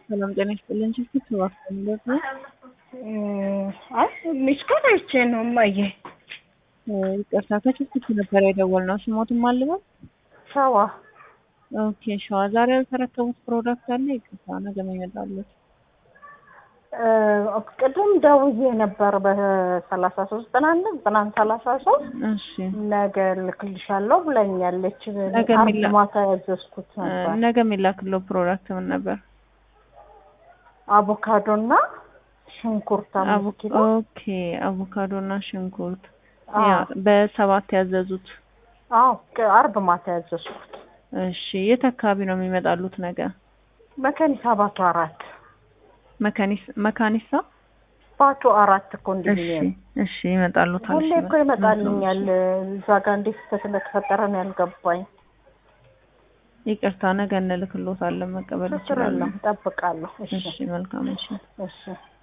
ሰላም ጤና ይስጥልን። ችግር ተባክተንበት ነው። አይ ሚስኮት አይቼ ነው እማዬ። ይቅርታ ከችግር ነበር የደወልነው። ስሞትም አልበል ሰዋ ኦኬ ሸዋ ዛሬ ያልተረከቡት ፕሮዳክት አለ? ይቅርታ ነገ ይመጣሉት። ቅድም ደውዬ ነበር በሰላሳ ሶስት ጥናን ጥናን ሰላሳ ሶስት እሺ ነገ ልክልሻለሁ ብለኛለች። ነገ አርብ የሚላ- ማታ ያዘዝኩት ነበር ነገ የሚላክለው ፕሮዳክት ምን ነበር? አቮካዶ እና ሽንኩርት አምስት አቮ- ኪሎ ኦኬ አቮካዶ እና ሽንኩርት አዎ። ያ በሰባት ያዘዙት። አዎ ቅ- አርብ ማታ ያዘዝኩት እሺ የት አካባቢ ነው የሚመጣሉት ነገ? መከኒሳ ባቱ አራት መካኒስ መካኒሳ ባቱ አራት እሺ ኮንዶሚኒየም እሺ ይመጣሉታል። ሁሌ እሺ፣ እኮ ይመጣልኛል። እዛ ጋር እንዴት ስህተት እንደተፈጠረ ነው ያልገባኝ። ይቅርታ ነገ እንልክሎታለን መቀበል ችግር ይችላሉ። የለም እጠብቃለሁ። እሺ እሺ መልካም እሺ እሺ